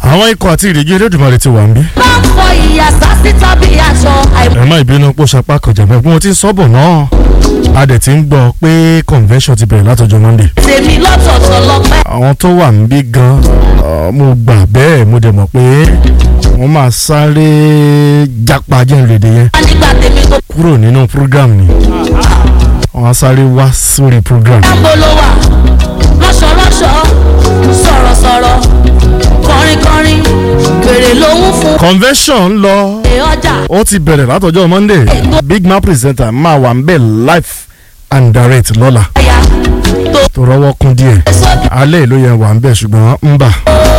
àwọn ikọ̀ àti ìrìgì Elédùmarè ti wà ń bí. bá ń fọ ìyà sásí tàbí aṣọ àìmọ̀ ẹ má ìbínú pò sapá kọjá bẹ́ẹ̀ bí wọ́n ti ń sọ́bọ̀ náà a dẹ̀ ti ń gbọ́ pé convention ti bẹ̀rẹ̀ látọjọ́ Monday. tèmi lọ́tọ̀ọ̀tọ̀ lọ́pẹ́. àwọn tó wà ń bí gan uh, mo gbà bẹ́ẹ̀ mo dẹ̀ mọ̀ pé wọ́n máa sáré jápa jẹ́nrèdè yẹn wá nígbà tèmi tó kúrò nínú program ni wọ́n á sáré wá sórí program. dáńbò ló wà rọ́ṣọ̀rọ́ṣọ̀ sọ̀rọ̀sọ̀rọ̀ kọrinkọrin gbèrè lòún fún convention ń lọ èrè ọjà ó ti bẹ̀rẹ̀ látọjọ́ Monday big man presenter máa wà ń bẹ̀ live and direct lọ́la ẹ̀yà tó tó rọ́wọ́ kún díẹ̀ sóbì alẹ́ ló yẹ wà ń bẹ̀ ṣùgbọ́n ń bà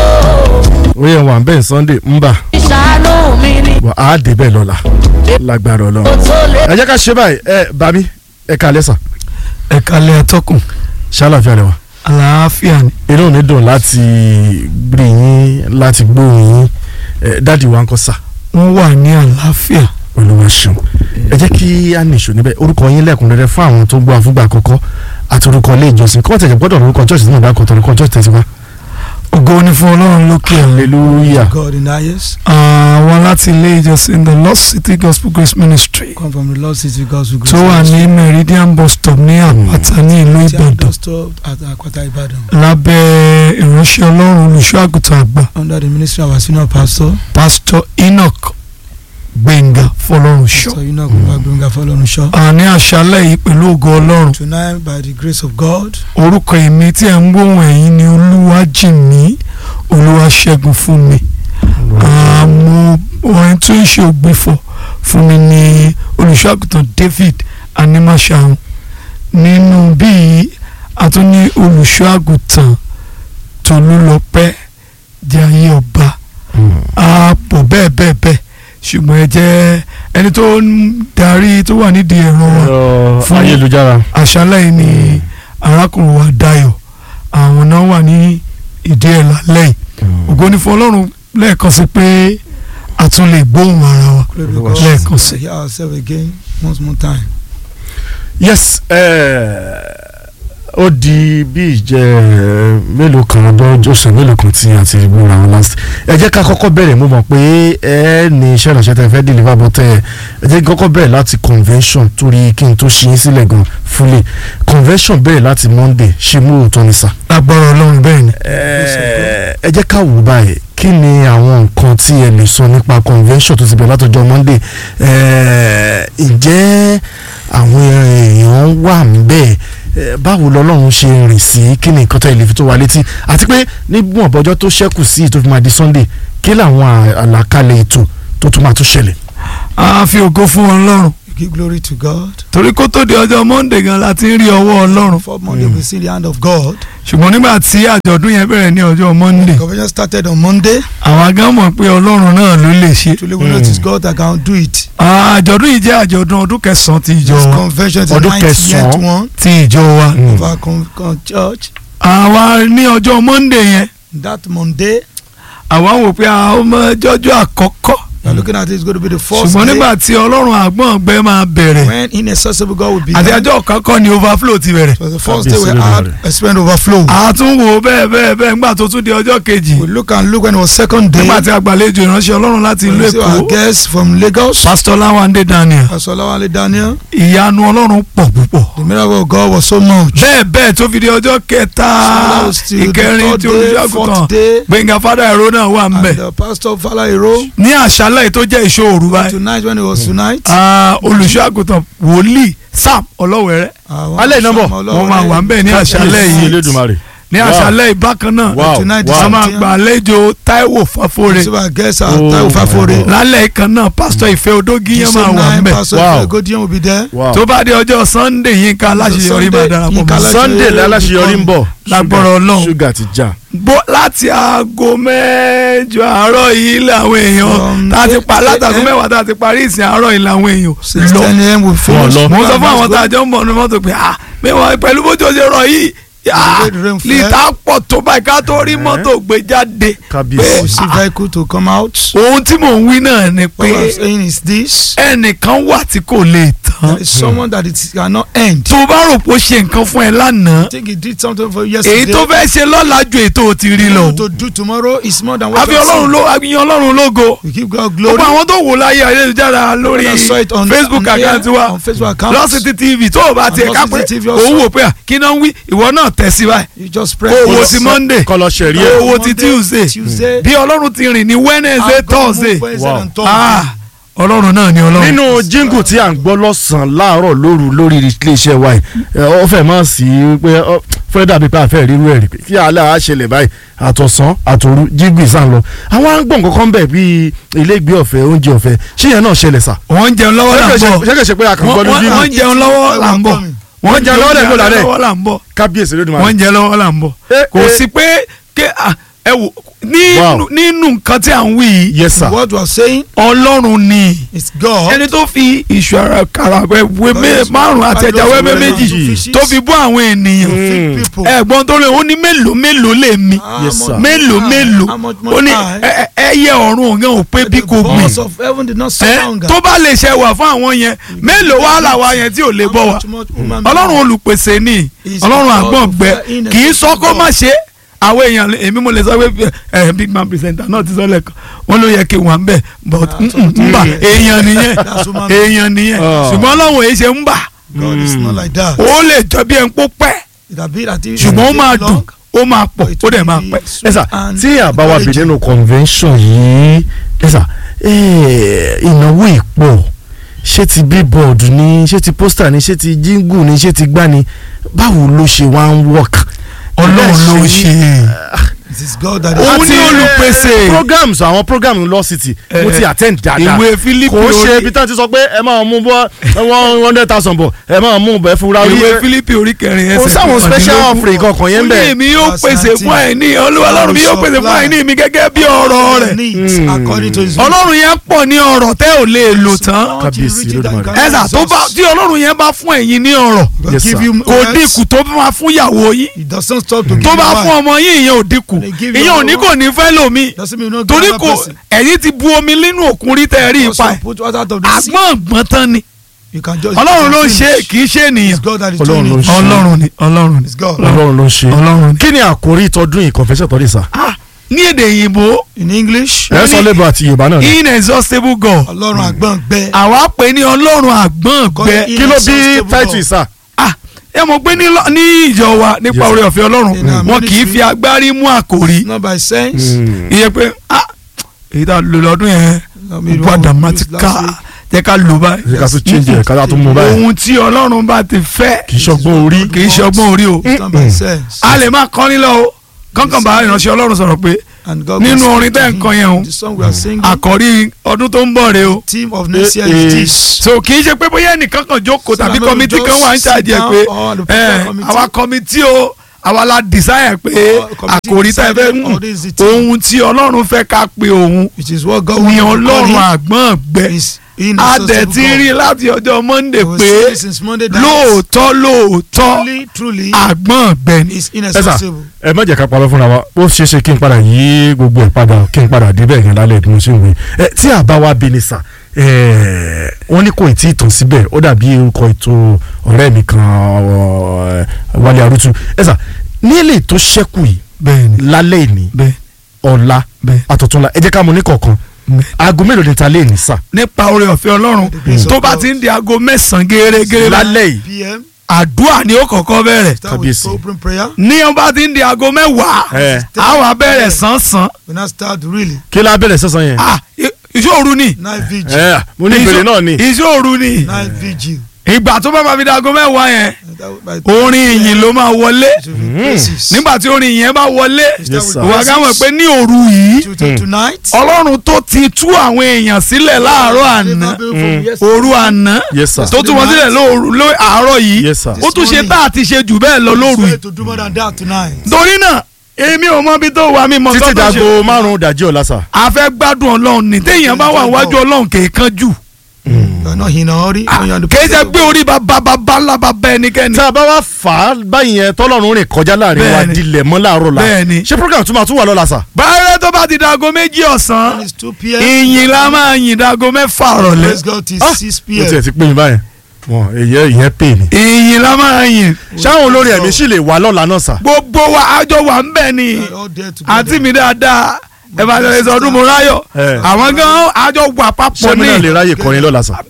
ó yẹ wà ń bẹ̀ Sunday ń bà ìṣàánú mi ni wà á dé bẹ̀ lọ́la lágbára kò Ọlọ́run. tó lè ẹ jẹ́ ká ṣe báyìí ẹ bàbí ẹ kálẹ́ sà ẹ kalẹ̀ atọ́kùn ṣàlàfíà lẹ́wà àlàáfíà ni inú mi dùn láti gbé yín láti gbóhùn yín ẹ dáàdi wa ń kọ́ sà wọ́n wà ní àlàáfíà olúwa ṣeun ẹ jẹ́ kí a nìṣó níbẹ̀ orúkọ yín lẹ́kùnrẹ́rẹ́ fún àwọn tó gbọ́ àfúgbà àkọ́kọ́ àti orúkọ ilé ìjọsìn kọ́ tẹ̀jẹ̀ gbọ́dọ̀ orúkọ church tí mo dá kọ́tọ̀ orúkọ church tẹ̀síwá. ògo ni fún ọlọ́run lókè ọ̀run hallelujah God in the highest. àwọn láti ilé ìjọsìn the lost city gospel grace ministry Come from the Lord City Gospel Grace. tó wà ní meridian bus stop ní àpáta ní ìlú ìbàdàn Just stop at Akwata Ibadan. lábẹ́ ìránṣẹ́ ọlọ́run olùṣọ́ àgùntàn àgbà Under the ministry of our senior pastor, pastor enoch gbẹ̀ngà fọlọ́runṣọ́ Pastor Enoch Gbàgbọ́ngà Fọlọ́runṣọ́. àní àṣálẹ̀ yìí pẹ̀lú ògo ọlọ́run Tonight, by the grace of God, orúkọ èmi tí ẹ̀ ń gbóhùn ẹ̀yìn ni olúwàjìmí olúwaṣẹ́gun fún mi àmọ́ orin tó ń ṣe ògbìfọ̀ fún mi ní olùṣọ́àgùtàn David animashaun nínú bíi àtúní olùṣọ́àgùtàn Tolúlọpẹ́ jayé ọba àpò bẹ́ẹ̀ bẹ́ẹ̀ bẹ́ẹ̀ ṣùgbọ́n ẹ jẹ́ ẹni tó ń darí tó wà nídìí ẹ̀rọ wa ẹ̀rọ Fún- ayélujára àṣálẹ̀ yìí ni arákùnrin wa Dayọ̀ àwọn náà wà ní ìdí ẹ̀ lálẹ́ yìí ògo ni fún Ọlọ́run lẹ́ẹ̀kan sí pé a tún lè gbóhùn ara wa glory to Olúwa God. lẹ́ẹ̀kan sí. Hear ourselves again once more time. yes ẹ ó di bí ìjẹ mélòó kan ọdún ọ̀sẹ̀ mélòó kan tí a ti gbóra wọn last ẹ jẹ́ ká kọ́kọ́ bẹ̀rẹ̀ mo mọ̀ pé ẹ ní iṣẹ́ ìrànṣẹ́ tẹ́ fẹ́ deliver bọ́ tẹ́ ẹ ẹ jẹ́ kí kọ́kọ́ bẹ̀rẹ̀ láti convention torí kí n tó ṣe yín sílẹ̀ gan fully convention bẹ̀rẹ̀ láti Monday ṣe mú òótọ́ ní sà. lágbára Ọlọ́run bẹ́ẹ̀ ni ẹ ẹ jẹ́ ká wò báyìí kí ni àwọn nǹkan tí ẹ lè sọ nípa convention tó ti bẹ̀rẹ̀ látọjọ́ Monday ẹ ǹjẹ́ àwọn èèyàn wà níbẹ̀ ẹ, báwo lọ́lọ́run ṣe rìn sí kí ni nǹkan tó ẹ lè fi tó wa létí àti pé nígbọ̀n ọ̀bọ̀jọ́ tó ṣẹ́kù sí tó fi máa di Sunday kí làwọn à- àlàkalẹ̀ ètò tó tún máa tún ṣẹlẹ̀. a fi ògo fún Ọlọ́run We give glory to God. torí kó tó di ọjọ́ Monday gan la ti ń rí ọwọ́ Ọlọ́run For Monday, we see the hand of God. ṣùgbọ́n nígbà tí àjọ̀dún yẹn bẹ̀rẹ̀ ní ọjọ́ Monday Convention started on Monday. àwa gan mọ̀ pé Ọlọ́run náà ló lè ṣe Truly, we know it is God that can do it. àjọ̀dún yìí jẹ́ àjọ̀dún ọdún kẹsàn-án ti ìjọ This wa convention is the Ọdún 90th kẹsàn-án. one ti ìjọ wa of our con- con- church. àwa ní ọjọ́ Monday yẹn That Monday, àwa wò pé àwọn ọmọ jọjọ́ àkọ́kọ́ we are looking at it, it's going to be the first ṣùgbọ́n day nígbà tí Ọlọ́run àgbọ̀n ọgbẹ́ máa bẹ̀rẹ̀ when inaccessible God will be àti there. ọjọ́ kọ́kọ́ ni overflow ti bẹ̀rẹ̀ So the first day we Kábíyèsí had Olódùmarè. experience overflow. àtúnwò bẹ́ẹ̀ bẹ́ẹ̀ bẹ́ẹ̀ nígbà tó tún di ọjọ́ kejì We look and look when it was second day. nígbà tí àgbàlejò ìránṣẹ́ Ọlọ́run láti ìlú We see our Èkó guests from Lagos. Pastor Lawande Daniel Pastor Lawale Daniel. ìyanu Ọlọ́run pọ̀ púpọ̀ The miracle of God was so much. bẹ́ẹ̀ bẹ́ẹ̀ tó fi di ọjọ́ kẹta So that was till the ìkẹrin third tí day, olùṣàgùtàn fourth day. Gbẹ̀ngà fada ẹ̀rọ náà wà ń bẹ̀ And the pastor Fala Iro. ní àṣálẹ̀ yìí tó jẹ́ ìṣòro báyìí Tonight when it was tonight. ah, olùṣàgùtàn wòlíì Sam Ọlọ́wẹ̀rẹ́ àwọn Alẹ́ ìnáwó. Sam wọ́n máa wà ń bẹ̀ ní àṣálẹ̀ Kábíyèsí yìí Elédùmarè. ní Wow. àṣálẹ̀ yìí bákan náà Wow, Tonight is wow. a máa something. gbà àlejò Táíwò Fáfóre So our guests are Oh, Taiwo Fafore. lálẹ́ kan náà pásítọ̀ Ìfẹ́ Odógiyán máa wà ń bẹ̀ Pastor Wow. Godiyan will be there. Wow. tó bá di ọjọ́ Sunday Yínká Aláṣeyọrí máa darapọ̀ Yínká mọ́ Aláṣeyọrí. Sunday láláṣeyọrí ń bọ̀ Lágbára Ọlọ́run. ṣúgà ti já. bó láti aago mẹ́jọ àárọ̀ yìí làwọn èèyàn From tá a ti pa 8 látàgò a.m. mẹ́wàá tá a ti parí ìsìn àárọ̀ yìí làwọn èèyàn Six lọ ten a.m. we finish. lọ. mo sọ fún àwọn tá a jọ ń bọ̀ ní mọ́tò pé ah mẹ́wàá pẹ̀lú bójú ọjọ́ rọ̀ yìí Ah, the rain fell. lítà pọ̀ tó báyìí ká tó rí mọ́tò gbé jáde kábíyèsí. You see vehicle to come out. ohun tí mò ń wí náà ni What I'm pé saying is this. ẹnìkan wà tí kò lè tán There is someone that it cannot end. tó bá rò pé ó ṣe nǹkan fún ẹ lánàá I think he did something for you èyí yesterday. tó fẹ́ ṣe lọ́la ju èyí tó o ti rí lọ What to do tomorrow is more than what àfi you are ọlọ́run seeing. ló àbíyan ọlọ́run lógo We give God glory. gbogbo àwọn tó wò láyé ayélujára lórí I saw it on- Facebook on air, account wa on Facebook account. lọ́sítì TV tó o bá On tiẹ̀ ká pé Lọ́sítì TV also. òun wò pé à, kí náà ń wí ìwọ náà tẹ̀ sí báyìí You just pray. Kó o wo Yes. ti Monday kọlọ ṣẹ̀rí Kó o ẹ̀. wo ti Tuesday Tuesday. bí ọlọ́run ti rìn ní Wednesday And God move Thursday Wednesday Wow. and Thursday. ah ọlọ́run náà ni ọlọ́run. nínú jíngù tí à ń gbọ́ lọ́sàn-án láàárọ̀ lóru lórí iléeṣẹ́ wa yìí ẹ, ó fẹ́ mọ̀ sí pé ó fẹ́ dàbí pé àfẹ́ rírú ẹ̀ rí pé kí alẹ́ àá ṣẹlẹ̀ báyìí àtọ̀sán àtòru jíngù ìsàn lọ àwọn à ń gbọ́ nǹkan kan bẹ̀ bíi ilégbé ọ̀fẹ́ oúnjẹ ọ̀fẹ́ ṣé yẹn náà ṣẹlẹ̀ sà. wọ́n ń jẹun lọ́wọ́ là ń bọ̀ ṣé kìí ṣe pé a kàn gbọ́ wọ́n ní wọ́n- jíngù wọ́n ń jẹun lọ́wọ́ là ń bọ̀ Wọ́n ń jẹun lọ́wọ́ lẹ̀ ń bọ̀ lálẹ́. lọ́wọ́ là ń bọ̀ kábíyèsí lódì máa wọ́n ń jẹun lọ́wọ́ là ń bọ̀ Eh, kò eh. sí pé ké ah, ẹ wò nínú Wow. nínú nǹkan tí à ń wí yìí yes sir. What we are saying ọlọ́run ni is God. ẹni tó fi ìṣù ara kàrà wẹ́wẹ́ márùn àti ẹja wẹ́wẹ́ méjì tó fi bọ́ àwọn ènìyàn Mm. Feed people. ẹ̀gbọ́n tó lè ó ní mélòó mélòó lè mi How Yes, sir. much mélòó more mélòó How much ó more ní time? ẹ- ẹ- ẹyẹ ọ̀run òun ò pé bí The kò gbìn boss of heaven did not ẹ surround tó bá lè ṣe wà fún àwọn yẹn mélòó wà làwa yẹn tí ò lè bọ́ wa ọlọ́run olùpèsè ni Is ọlọ́run God àgbọ̀n of gbẹ the inner kì í sọ kó God. má ṣe àwọn èèyàn èmi mo lè sọ pé ẹ big man presenter náà ti sọ lẹ́ẹ̀kan wọ́n ló yẹ kí wọ́n bẹ̀ but Ah, mm, so- mm, ń bà Yeah. èèyàn nìyẹn That's human being. èèyàn nìyẹn Ah. ṣùgbọ́n ọlọ́run èyí ṣe ń bà God is not like that. ó lè jọ bí ẹ̀ ń pó pẹ́ It have been that it ṣùgbọ́n ó take máa long, dùn ó máa pọ̀ but it ó dẹ̀ will máa be pẹ́. ẹ sweet sà and tí àbáwá bí encouraging. nínú convention yìí ẹ sà ẹ, ìnáwó ìpọ̀ ṣé ti billboard ni ṣé ti poster ni ṣé ti jingle ni ṣé ti gbá ni báwo ló ṣe wá ń work. ọlọ́run ló ń ṣe It is God that Òun is ni Àti, olùpèsè. eh, programs àwọn programs law city mo Eh, ti attend dáadáa ìwé Fílípì kò ṣe orí- ibi tán ti sọ pé ẹ máa mú bọ́ one hundred thousand bọ̀ ẹ máa mú bẹ́ẹ̀ fúnra orí ìwé ẹ Fílípì orí kẹrin kò ẹsẹ̀ sáwọn special kọkàndínlógún. offering kankan yẹn ó ní bẹ́ẹ̀. èmi yóò pèsè fún àìní olúwa ọlọ́run mi yóò pèsè fún àìní mi gẹ́gẹ́ bí ọ̀rọ̀ rẹ̀ needs according to his will. ọlọ́run yẹn pọ̀ ní ọ̀rọ̀ tẹ́ ò lè lò tán Not Kábíyèsí everything that Olódùmarè. can ẹ̀sà tó bá resource. tí ọlọ́run yẹn bá fún ẹ̀yin ní ọ̀rọ̀ God Yes, give sir. you kò words. dínkù tó máa fún ìyàwó yín It doesn't stop to give tó you bá wine. fún ọmọ yín ìyẹn ò dínkù They give you ìyẹn ò ní another kò ní fẹ́ lómi Doesn't mean you no torí give kò another person. ẹ̀yin ti bu omi nínú òkun rí tẹ́ ẹ rí Also ipa ẹ̀ put water out of the sea. àgbọ̀n ọ̀gbọ́n tán ni You can just. ọlọ́run ló ń finish. ṣe é, kì í ṣe ènìyàn It's God that is Ọlọ́run doing ló ń it. ṣe. ọlọ́run ni ọlọ́run ni It's God. ọlọ́run ló ń ṣe. ọlọ́run ni. kí ni àkórí ìtọ́dún yìí confession tọ́lẹ̀ sà. Ah, ní èdè òyìnbó In English, ẹ sọ lébà àti yorùbá náà ni. inexhaustible God Ọlọ́run àgbọ̀n gbẹ. àwa pè ní ọlọ́run àgbọ̀n gbẹ God kí ló bí inexhaustible title God. sà. ah ẹ mọ̀ pé ní lọ- ní ìjọ wa nípa Yes, oore ọ̀fẹ́ ọlọ́run In our wọn kì í ministry. fi agbárí mú àkòrí Not by sense. ìyẹn pé ah èyí tá a lò lọ́dún yẹn No, me wà wrong. dramatica Last week. jẹ́ ká lò báyìí ṣe ká tún change ẹ̀ ká tún mú báyìí. ohun tí ọlọ́run bá ti fẹ́ kì í ṣọgbọ́n orí. kì í ṣọgbọ́n orí o It's not by sense. a lè máa kọ́ nílọ o kankan bá ìránṣẹ́ ọlọ́run sọ̀rọ̀ pé And God nínú will orin speak to tẹ́ ń him. kọ yẹn o The song we are singing. àkọ́rí ọdún tó ń bọ̀ rè o Theme of next year Eh, is eh. this. so kì í ṣe pé bóyá ẹnìkan kan jókòó So tàbí that kọ́mítì maybe kan wà ń just ṣàjẹ́ sit down pé or the ẹ prayer committee. àwa kọ́mítì o àwa la desire pé Or committee àkòrí tá ẹ fẹ́ decided, mú or this is the theme. ohun tí ọlọ́run fẹ́ ká pe òun It is what God ni wants to ọlọ́run call àgbọ̀n gbẹ him. Is in a dẹ̀ ti rí láti ọjọ́ monday We pé see since Monday that lóòótọ́ lóòótọ́ truly, truly àgbọ̀n gbẹ ni. is ẹ sà inaccessible. ẹ má jẹ́ ká parọ́ fúnra wa ó ṣeé ṣe kí n padà yí gbogbo ẹ̀ padà kí n padà débẹ̀ yẹn lálẹ́ bí mo ṣe ń wí ẹ tí àbá wa bí ni sà ẹ wọ́n ní kò tí ì tàn síbẹ̀ ó dàbí orúkọ ètò ọ̀rẹ́ mi kan ọ, Wálé Arútú ẹ sà ní èlé tó ṣẹ́kù yìí bẹ́ẹ̀ni lálẹ́ ìní bẹ́ẹ̀ ọ̀la bẹ́ẹ̀ àtọ̀túnla ẹ jẹ́ ká mú ní kọ̀ọ̀kan bẹ́ẹ̀. aago mélòó ni ta lé ní sà nípa oore ọ̀fẹ́ ọlọ́run grace of tó bá God. ti ń di aago mẹ́sàn-án gẹ́gẹ́ lálẹ́ yìí PM. àdúrà ni ó kọ́kọ́ bẹ̀rẹ̀ Start with Kábíyèsí. open prayer. ní ọba ti ń di aago mẹ́wàá ẹ a wá bẹ̀rẹ̀ sánsan We now start really kí la bẹ̀rẹ̀ sẹ́sàn yẹn ah i- ìṣòru ni night vigil. ẹ mo ní ìbéèrè náà ni ìṣòru ni Night vigil. ìgbà tó bá ma fi di aago mẹ́wàá yẹn And that would- by- orin ìyìn ló máa wọlé It will be praises. nígbà tí orin ìyìn bá wọlé We start Yes, with sir. ìwà praises. gáwọn pé ní òru yìí To- to- Tonight. ọlọ́run tó ti tú àwọn èèyàn sílẹ̀ láàárọ̀ àná òru àná yes sir tó tú wọn sílẹ̀ lóru ló àárọ̀ yìí yes sir ó tún ṣe tá àti ṣe jù bẹ́ẹ̀ lọ lóru yìí to do more than that tonight. torí náà èmi ò mọ ibi tó wà mí mọ títí sọ́dọ̀ ṣe dago márùn-ún dàjí ọ̀la sà a fẹ́ gbádùn ọlọ́run ní téèyàn bá wà wájú ọlọ́run kèékan jù You are not in a hurry. when you are in the kì í ṣe presence of pé God. orí bàbá bàbá ńlá bàbá ẹnikẹ́ni. tá a bá wá fà á báyìí yẹn tọ́lọ́run rìn kọjá láàrin wa Bẹ́ẹ̀ni. dilẹ̀ mọ́ láàárọ̀ la Bẹ́ẹ̀ni. ṣé program tún máa tún wà lọ́la sà. báyọ̀ tó bá ti dago méjì ọ̀sán When it's 2 p.m. ìyìn la máa yìn dago mẹ́fà rọ̀lẹ́ Praise God till Ah, 6 ó tiẹ̀ p.m. ti pè mí báyẹn wọn èyẹ ìyẹn pè ní. ìyìn la máa yìn ṣáwọn olórin ẹ̀mí sì lè wà lọ́la náà sà. gbogbo wa àjọ wà ń bẹ̀ ni We are all there together. àǹtí mi dáadáa evangelist ọdún mo ráyọ̀ Eh. àwọn gan àjọ wà papọ̀ ṣé mi náà lè ní ráyè kọrin lọ́la sà.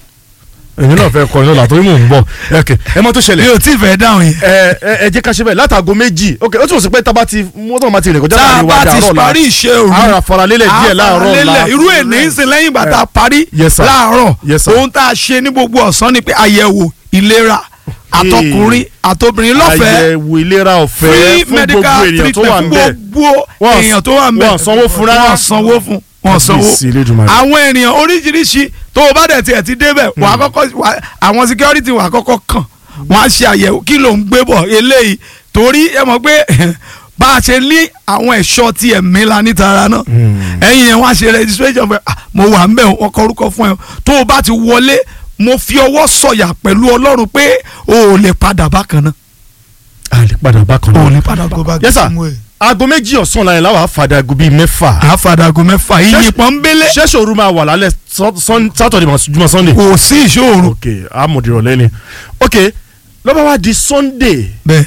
èmi náà fẹ́ kọrin lọ́la torí mò ń bọ̀ ẹ̀kẹ́ ẹ mọ́ tó mi ṣẹlẹ̀ ò tí ì fẹ́ dáhùn yẹn. ẹ ẹ ẹ jẹ́ ká ṣe bẹ́ẹ̀ látago méjì ok ó tún sọ pé tábà ti mọ́tò máa ti rìn kọjá tá a láàrin wa bá ti dàárọ̀ la parí iṣẹ́ òru ara faralélẹ̀ díẹ̀ láàárọ̀ la àfaralélẹ̀, irú èní ń sìn lẹ́yìn ìgbà tá a parí Yes, sir. láàárọ̀ Yes, sir. ohun tá a ṣe ní gbogbo ọ̀sán ni pé àyẹ̀wò ìlera àtọkùnrin àtobìnrin lọ́fẹ̀ẹ́ àyẹ̀wò ìlera ọ̀fẹ́ free fún gbogbo medical ènìyàn tó wà ń bẹ̀. treatment fún gbogbo Wọ́n- èèyàn tó wà ń bẹ̀ wọ́n sanwó fún rárá. wọ́n sanwó fún wọ́n sanwó Kábíyèsí Elédùmarè. àwọn ènìyàn oríṣiríṣi tó o bá dẹ̀ tiẹ̀ ti débẹ̀ wà á kọ́kọ́ wà- àwọn security wà á kọ́kọ́ kàn wọ́n á ṣe àyẹ̀wò kí ló ń gbé bọ̀ eléyìí torí ẹ mọ̀ pé bá a ṣe ní àwọn ẹ̀ṣọ́ tí ẹ̀mí la nítara náà ẹ̀yìn yẹn wọ́n á ṣe registration fún ẹ ah, mo wà ń bẹ̀ wọ́n kọ orúkọ fún ẹ tó o bá ti wọlé mo fi ọwọ́ sọ̀yà pẹ̀lú ọlọ́run pé o ò lè padà bákan náà a lè padà bákan o ò náà. lè padà Go bákan back Yes, the sir. same way. aago méjì ọ̀sán la yẹn láwàá fàdà aago bíi mẹ́fà. àfàdàgò mẹ́fà ìyìn pọ́nbélé ṣẹ́ṣọ̀ òru máa wà lálẹ́ sọ- sọn- Saturday mọ̀ jùmọ̀ Sunday. kò sí ìṣòro ok amòdìrọ̀ lẹ́ni. ok lọ́ba wa di Sunday bẹ́ẹ̀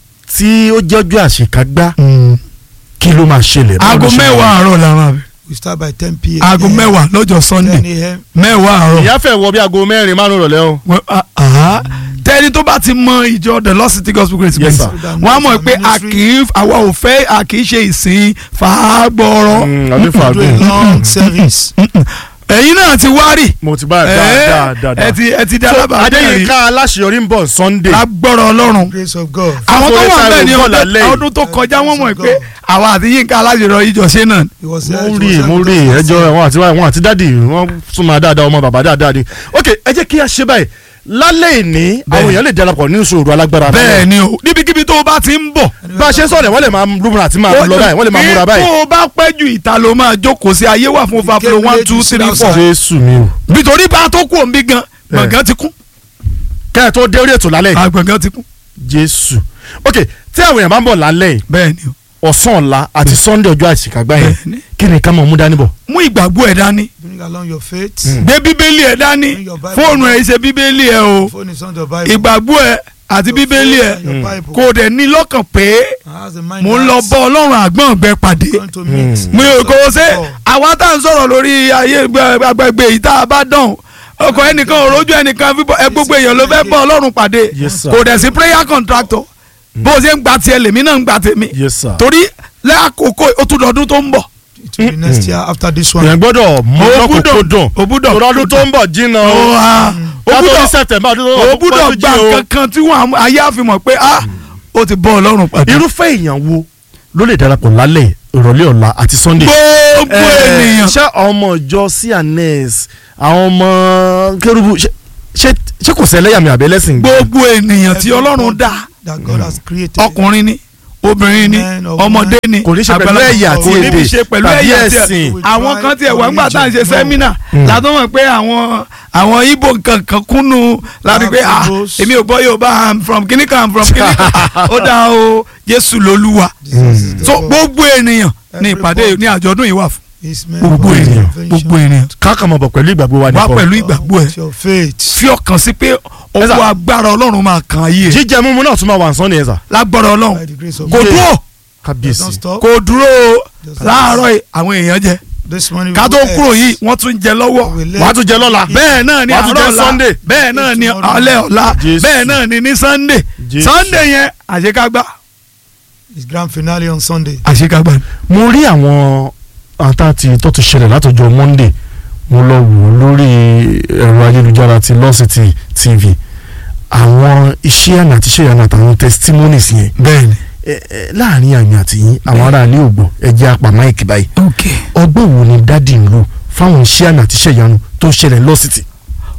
tí ó jẹ́ ọjọ́ àṣekágbá ni. kí ló máa ṣẹlẹ̀. báwo aago ló ṣe mẹ́wàá máa- àárọ̀ la máa bẹ̀ We start by 10 p.m. aago mẹ́wàá lọ́jọ́ sunday 10 a.m. mẹ́wàá àárọ̀ ìyá fẹ́ wọ bí aago mẹ́rin márùn-ún rọ̀lẹ́ o. Wọ́n- ah, ah. tẹ́ni tó bá ti mọ ìjọ the lost city gospel grace Yes, ministry sir. wọ́n á mọ̀ pé a kì í àwa ò fẹ́ a kì í ṣe ìsìn fàágbọ́rọ̀ Mm, àbí We do a fàágùn. long service. ẹ̀yin náà ti wárì mo ti bá ẹ ẹ̀, dáadáa dáadáa. ẹ ti ẹ ti di So, alábàárẹ̀ Adéyínká aláṣeyọrí ń bọ̀ Sunday. lágbọ́rọ̀ ọlọ́run Grace of God. àwọn tó Fáforí wà bẹ́ẹ̀ ni Táíwò ọdún- lálẹ́ yìí. ọdún tó kọjá wọ́n mọ̀ Praise pé God. àwa àti Yínká alájọrọ̀ ìjọsìn náà He was there. mo he rí was mo there rí with us. ẹjọ́ wọn àti wọn àti dádì wọn súnmọ́ dáadáa ọmọ bàbá dáadáa ni. ok ẹ jẹ́ kí a ṣe báyìí lálẹ́ ìní àwọn èèyàn lè darapọ̀ ní ìṣòro alágbára. bẹ́ẹ̀ ni o níbikíbi tó o bá ti ń bọ̀ bá a ṣe ń sọ̀rọ̀ wọ́n lè máa lúmúra àti máa lọ báyìí wọ́n lè máa múra báyìí. tó o bá pẹ́ ju ìta ló máa jókòó sí ayé wà fún overflow one two three four jésù mi o. nítorí bá a tó kú òǹbí gan gbọ̀ngàn ti kún kẹ́ ẹ̀ tó dé orí ètò lálẹ́ yìí. àgbọ̀ngàn ti kún. jésù ok tí àwọn èèyàn bá ń bọ̀ lálẹ́ yìí bẹ́ẹ̀ ni o ọ̀sán ọ̀la àti sunday ọjọ́ àṣìkàgbá yẹn Bẹ́ẹ̀ni. kí ni ká máa mú dání bọ̀. mú ìgbàgbọ́ ẹ̀ dání Bring along your faith. gbé bíbélì ẹ̀ dání Bring your Bible. fóònù ẹ̀ ṣe bíbélì ẹ̀ o Phone is on the Bible. ìgbàgbọ́ ẹ̀ àti Your bíbélì phone ẹ̀ and your Bible. kò dẹ̀ ní lọ́kàn pé And has the mind mò ń lọ that bọ́ ọlọ́run àgbọ̀n ọ̀gbẹ pàdé going to meet. mi ò kò ṣe Oh. àwa tá à ń sọ̀rọ̀ lórí ayé agbègbè yìí tá a bá dán ọkọ̀ ẹnìkan òrójú ẹnìkan fífọ́ ẹ gbogbo èèyàn ló fẹ́ bọ́ ọlọ́run pàdé Yes, sir. kò dẹ̀ sí prayer contractor bó o ṣe ń gba tiẹ̀ lèmi náà ń gba tèmi yes sir. torí lẹ́àkókò ó tún dọdún tó ń bọ̀ It will be next year after this one. èèyàn gbọ́dọ̀ mú O lọ́kùnkún gbúdọ̀- dùn o gbúdọ̀- torí ọdún tó ń bọ̀ jìnnà ó o ha ó kátó ní gbúdọ̀ september ọdún tó ń ó bọ̀ gbúdọ̀ pọ́jú gba jí o. nǹkan kan tí wọ́n ayé àfihàn pé ah ó ti bọ́ ọlọ́run pàdé irúfẹ́ èèyàn wo ló lè darapọ̀ lálẹ́ ìrọ̀lẹ́ ọ̀la àti sunday. gbogbo Eh, ènìyàn ṣé àwọn ọmọ ìjọ cns àwọn ọmọ kérúbù ṣé- ṣé ṣé kò sẹ́lẹ̀yàmì àbẹ́lẹ́sìn. gbogbo ènìyàn tí ọlọ́run dá That God has created. ọkùnrin ni obìnrin ni Men or ọmọdé ni kò ní ṣe pẹ̀lú àgbàlagbà. ẹ̀yà àti kò ní èdè ṣe pẹ̀lú tàbí ẹ̀yà àti ẹ̀sìn. èdè àwọn kan tiẹ̀ wá ńgbà tá à ń ṣe religion, sẹ́mínà Mm. látọ̀ mọ̀ pé àwọn àwọn ibo kankan kúnnú láti pé ah Igbos. èmi ò gbọ́ Yorùbá I'm from kíní kan I'm from kíní kan ó dá o Jésù lolúwa Jesus is the so Lord. gbogbo ènìyàn ní ìpàdé Everybody. ní àjọ̀dún yìí wà fún His men gbogbo of ènìyàn invention. gbogbo ènìyàn káàkiri mọ̀ bọ̀ pẹ̀lú ìgbàgbọ́ wa wá nìkan. pẹ̀lú ìgbàgbọ́ ẹ̀ With your faith. fi ọkàn sí pé ọwọ́ agbára Ọlọ́run máa kàn ayé ẹ̀ jíjẹ mímu náà tún máa wà nsán ni ẹ̀ sà. lágbára Ọlọ́run By the grace of kò God. dúró Don't kábíyèsí. stop. kò dúró o Just láàárọ̀ yìí àwọn èèyàn jẹ This morning ká we tó will kúrò eat. yìí wọ́n tún jẹ lọ́wọ́ We will wàá tún jẹ lọ́la. bẹ́ẹ̀ náà ni Wàá tún àárọ̀ jẹ ọ̀la Sunday. bẹ́ẹ̀ náà ni Tomorrow. alẹ́ ọ̀la Jésù. bẹ́ẹ̀ náà ni ní Sunday Jésù. Sunday yẹn àṣekágbá His grand finale on Sunday. àṣekágbá ni. mo rí àwọn àtàtì tó ti ṣẹlẹ̀ látọjọ́ monday mo lọ wò ó lórí ẹ̀rọ ayélujára ti lọ́sítì tv àwọn iṣẹ́ àná àti iṣẹ́ àná àtàwọn testimonies yẹn bẹ́ẹ̀ni. ẹ, ẹ, láàrin àmì àti yín àwọn aráàlú ò gbọ́ ẹ jẹ́ apá máìkì báyìí ok ọgbọ́n wo ni dádì ń lò fáwọn iṣẹ́ àná àti iṣẹ́ ìyanu tó ṣẹlẹ̀ lọ́sítì.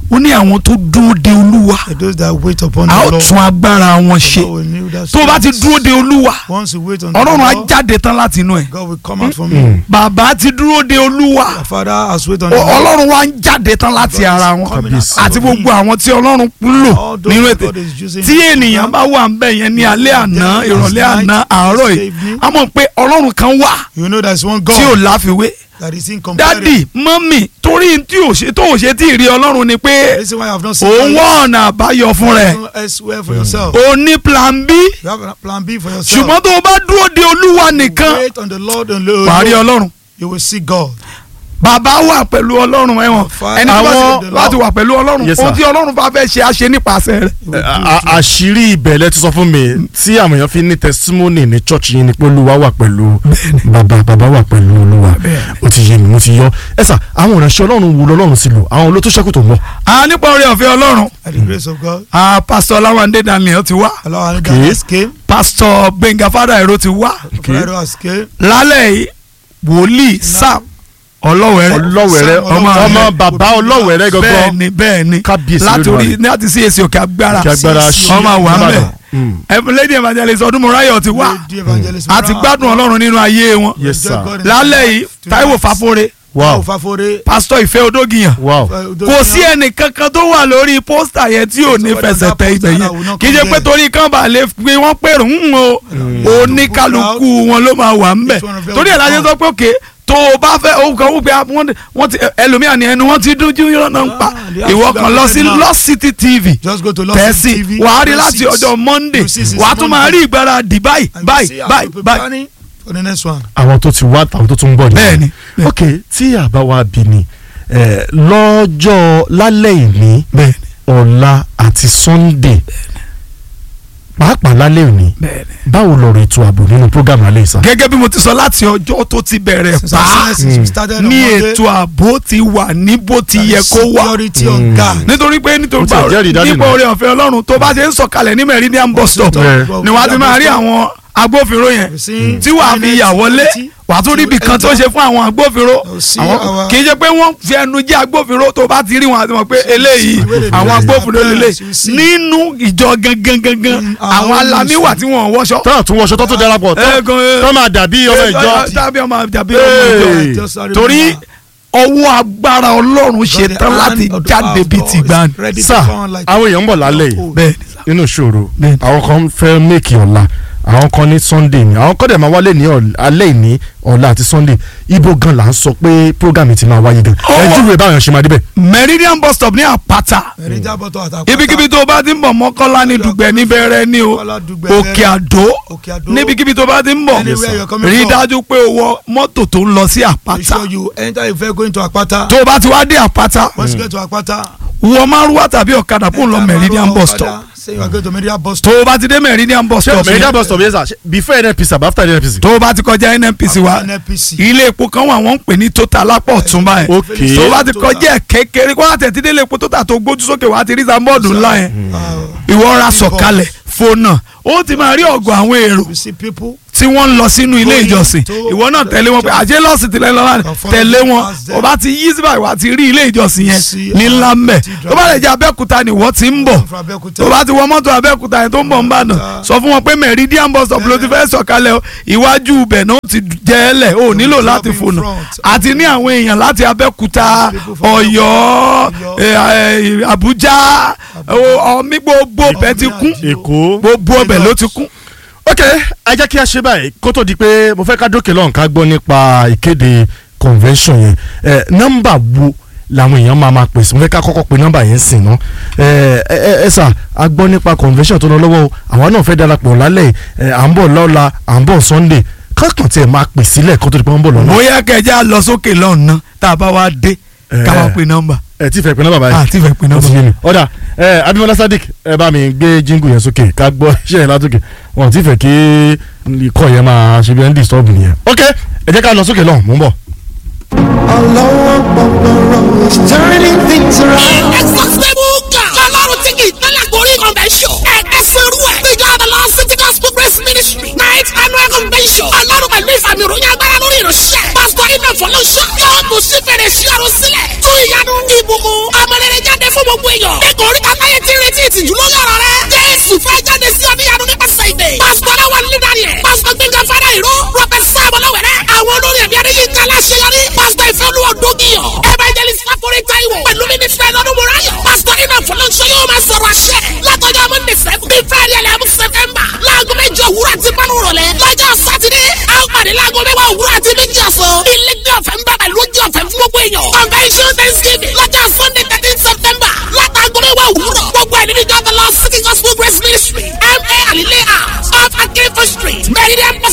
ó ní àwọn tó dúró de olúwa And those that wait upon a ó the Lord. tún agbára wọn God ṣe will renew their tó o bá ti strength. dúró de olúwa Once you wait on the ọlọ́run á Lord, jáde tán láti inú ẹ̀ God will come out from you. bàbá ti dúró de olúwa Our Father has wait on o- the Lord. ọlọ́run wa ń jáde tán láti God is ara wọn coming out àti of gbogbo him. àwọn tí ọlọ́run ń lò All those nínú that ètè God is using tí in the ènìyàn program. bá wà ń bẹ̀ yẹn ní alẹ́ àná Yes, ìrọ̀lẹ́ night, àná àárọ̀ yìí evening. a mọ̀ pé ọlọ́run kan wà You know there's one tí ò God láfiwé that is incomparable. dádì mọ́mì torí tí ò ṣe tó ò ṣe tí ì rí ọlọ́run ni The pé reason why I have not seen òun God wá ọ̀nà àbáyọ fún rẹ̀ yet, elsewhere for yourself. o ní plan b You have a plan B for yourself. ṣùgbọ́n tó o bá dúró de olúwa nìkan Wait on the Lord and Lord. wàá rí ọlọ́run You will see God. bàbá wà pẹ̀lú ọlọ́run ẹ̀wọ̀n Father, ẹni tó bá àwọn- ti- bá ti wà pẹ̀lú ọlọ́run Yes, ohun sir. tí ọlọ́run bá fẹ́ ṣe á ṣe nípasẹ̀ rẹ̀ You will do A- it. a- àṣírí ìbẹ̀lẹ̀ ti sọ fún mi tí àwọn èèyàn fi ní testimony ní church yìí ni pé olúwa wà pẹ̀lú bàbá bàbá wà pẹ̀lú olúwa ó ti yé mi mo ti yọ ẹ sà àwọn ìránṣẹ́ ọlọ́run wo lọ́lọ́run sí lò àwọn olótó ṣẹ́kù tó ń bọ̀. a nípa orí ọ̀fẹ́ ọlọ́run By the grace of God. a pásítọ̀ ọláwándé daniel ti wá Allah and Okay. has came. pásítọ̀ gbẹ̀ngà fada ẹ̀rọ ti wá Friday has came. lálẹ́ yìí wòlíì sam ọlọ́wẹ̀rẹ́ ọlọ́wẹ̀rẹ́ Sam ọmọ Ọlọ́wẹ̀rẹ́. ọmọ bàbá ọlọ́wẹ̀rẹ́ gangan bẹ́ẹ̀ni bẹ́ẹ̀ni Kábíyèsí látòrí Olódùmarè. láti sí èsì òkè agbára Òkè agbára sí, ṣí ọmọ àwọn àmẹ Mm. lady evangelist ọdúnmọ̀ráyọ̀ ti wá Lady evangelist àti Mara. gbádùn ọlọ́run nínú ayé wọn Yes, sir. Enjoy God in lálẹ́ life yìí tonight. táíwò fàfọ́rẹ́ wow Táíwò Fáforé. pásítọ̀ ìfẹ́ odógìyàn wow kò sí ẹnì kankan tó wà lórí pósítà yẹn tí ò ní fẹsẹ̀ tẹ ibẹ̀ yẹn kì í ṣe pé torí kan bá lè gbé wọn pèrò ń o oníkálukú wọn ló máa wà ń bẹ̀ torí ẹ̀ la ṣe sọ pé òkè tó o bá fẹ́ òun kan wípé wọ́n wọ́n ti ẹlòmíà ni ẹnu wọ́n ti dúdú yọ̀nà ń pa Ah, they have ìwọ to kan be lọ sí now. Lost City TV Just go to Lost tẹ̀sí TV. wàá rí press láti it. ọjọ́ Monday You see since wàá tún máa Monday. rí ìgbáradì báyìí And you báyìí see how báyìí people báyìí planning For the next one. àwọn tó ti wá àwọn tó tún ń bọ̀ Bẹ́ẹ̀ni, bẹ́ẹ̀ni. ok tí àbá wa bí ni eh, lọ́jọ́ lálẹ́ ìní bẹ́ẹ̀ni ọ̀la àti Sunday pàápàá lálẹ́ òní bẹ́ẹ̀ni. báwo lọ̀rọ̀ ètò ààbò nínú program alẹ́ ìsà. gẹ́gẹ́ bí mo ti sọ láti ọjọ́ tó ti bẹ̀rẹ̀ Since pa our since we started on ní Monday, ètò ààbò ti wà ní bó ti yẹ kó wà Security on guard. nítorí pé nítorí Ó ti ẹ̀ jẹ́rìí dádì nípa mi. oore ọ̀fẹ́ ọlọ́run tó bá ṣe ń sọ̀kalẹ̀ ní meridian bus stop Yeah. ni wàá ti máa rí àwọn agbófinró yẹn Mm. tí wàá fi yà wọlé wàá tún rí ibì kan tó ṣe fún àwọn agbófinró You'll see àwọn our- kì í ṣe pé wọ́n fi ẹnu jẹ́ agbófinró tó bá ti rí wọn àti mọ̀ pé eléyìí see àwọn the agbófinró lélẹ̀ you see. nínú ìjọ gangan gangan In our àwọn own alamí wà tí wọ́n wọṣọ. tọ́lá tún wọṣọ tó tún darapọ̀ Ẹ gan- ẹ- tó máa dàbí ọmọ ìjọ. tàbí ọmọ tàbí Hey. ọmọ ìjọ Just sorry, torí remember. ọwọ́ agbára ọlọ́run ṣe God, the tán hand láti of the jáde power of bíi God ti is gbani. ready to sà come like- àwọn èèyàn ń bọ̀ lálẹ́ yìí bẹ́ẹ̀ ni sà. nínú ìṣòro Bẹ́ẹ̀ni. àwọn kan fẹ́ mẹ́kì ọ̀la àwọn kan ní Sunday ni àwọn kan dẹ̀ máa wálé ní ọ̀l- alẹ́ ìní ọ̀la àti Sunday ibo gan la ń sọ pé program ti máa wáyé gan Ọwọ́- ẹ júwe báyọ̀ ṣe máa débẹ̀. meridian bus stop ní àpáta Mẹ̀rẹ́jà bọ́tọ̀ àtàkùn. ibikíbi tó o bá ti ń bọ̀ mọ́kànlá ní dùgbẹ́ níbẹ̀rẹ̀ ni o Mọ́kànlá Dùgbẹ̀ òkè àdó Òkè Àdó. níbikíbi tó o bá ti ń bọ̀ Anywhere you're coming rí from. dájú pé o wọ mọ́tò tó ń lọ sí Make àpáta sure you enter if you're going to Akpata. tó o bá ti wá dé àpáta Once you get to Akpata. wọ márùwá tàbí ọ̀kadà fún lọ enter meridian Maruwa bus Okada, stop Say you are going to Meridian bus tó stop. o bá ti dé meridian bus ṣé stop mẹ̀rídà yẹn bus stop yẹn sà ṣé before NNPC àbí after NNPC. tó o bá ti kọjá nnpc wa After NNPC. ilé epo kan wà wọ́n ń pè ní total lápò ọ̀tún báyìí Okay. tó o bá ti kọjá ẹ̀ kékeré kó láti ẹ̀tí délé epo total tó gbójú sókè wá ti rí sambọ́ọ̀dù ńlá yẹn Uh, ìwọ ra sọ̀kalẹ̀ fònà ó ti máa rí ọ̀gọ̀ àwọn èrò you see people. tí wọ́n ń lọ sínú ilé Going ìjọsìn to ìwọ náà the tẹ̀lé wọn pé church. àjẹ́ lọ́sìn tìlẹ̀ lọ́la Confirm tẹ̀lé wọn as them. o bá ti yí síbà ìwà ti rí ilé ìjọsìn yẹn See, ní uh, ńlá mbẹ̀ ti tó bá lè jẹ́ abẹ́òkúta ni ìwọ ti ń bọ̀ From Abẹ́òkúta. tó bá ti wọ mọ́tò abẹ́òkúta yẹn tó ń bọ̀ ń bàdàn Abẹ́òkúta. sọ fún wọn pé meridian bus stop ló ti fẹ́ sọ̀kalẹ̀ o iwájú ibẹ̀ náà ti jẹ́ ẹ lẹ̀ o nílò drop láti in fònà front. àti ní àwọn èèyàn láti abẹ́òkúta People from ọ̀yọ́ Ọ̀yọ́. eh, eh, àbújá ọ̀mí gbogbo ọbẹ̀ ti kún Èkó. gbogbo ọbẹ̀ ló ti kún. ok ẹ jẹ́ kí a ṣe báyìí kó tó di pé mo fẹ́ ká dókè lọ́hùn ká gbọ́ nípa ìkéde convention yẹn ẹ nọ́mbà wo làwọn èèyàn máa máa pèsè mo fẹ́ ká kọ́kọ́ pe nọ́mbà yẹn sìn ná ẹ ẹ ẹ sà a gbọ́ nípa convention tó lọ lọ́wọ́ o àwa náà fẹ́ darapọ̀ lálẹ́ ẹ à ń bọ̀ lọ́la à ń bọ̀ Sunday kákan tiẹ̀ máa pè sílẹ̀ kó tó di pé wọ́n ń bọ̀ lọ́la bóyá kẹjá lọ sókè lọ́nà tá a bá wá dé Eh. ká wá pe nọ́mbà. ẹ tí fẹ́ pe nọ́mbà báyìí Ah, tí fẹ́ pe nọ́mbà. Ó ti yé mi. ọ̀dà ẹ Abímbọ́lá Sadiq ẹ bá mi gbé jíngù yẹn sókè ká gbọ́ iṣẹ́ yẹn látòkè wọn ti fẹ́ kí ikọ̀ yẹn máa ṣe bí ẹni disturb nìyẹn. ok ẹ jẹ́ ká lọ sókè lọ́hùn mò ń bọ̀. Allahu Akbar is turning things around. Exhaustible God. Ọlọ́run tí kì í tẹ́lẹ̀ gorí convention. Ẹ̀ẹ́dẹ́sẹ̀rú ẹ̀. The God of Lord City Gospel Grace Ministry. Night annual convention. Ọlọ́run pẹ̀lú ìfàmì ìròyìn agbára lórí ìránṣẹ́. Pásítọ̀ Ibẹ̀ fọlọ́ṣọ́ yóò tún sí fèrè sí ọ̀run sílẹ̀ tún ìyanu ìbùkún ọmọlẹ́rẹ́ jáde fún gbogbo èèyàn ẹ̀kọ́ orí kàtáyé ti retí ìtìjú lórí ọ̀rọ̀ rẹ jésù fẹ́ jáde sí ọ níyanu nípasẹ̀ ìdè pásítọ̀ aláwọ̀ nídàrí ẹ̀ pásítọ̀ gbẹ̀ngàn fara ìró